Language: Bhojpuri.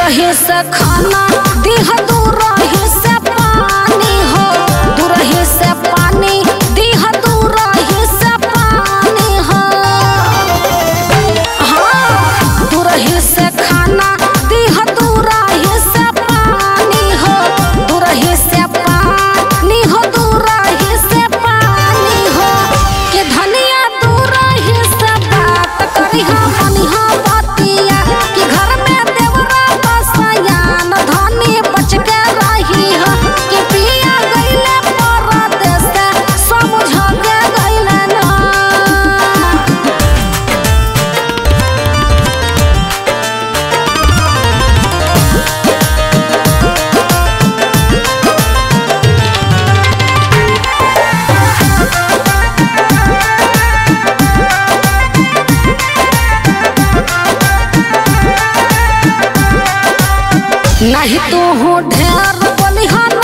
दूरही से खाना दिह दूरही से पानी हो दूरही से पानी दिह दूरही से पानी हो हाँ दूरही से खाना दिह दूरही से पानी हो दूरही से पानी हो दूरही से पानी हो के धनिया दूरही से बात करी हम मनिहा बतिया कि घर में देवरा बसयान धनी बच के रही हो कि पिया गइले परदेस समझ के गइले ना नहीं तू हो ढेर बोलिहान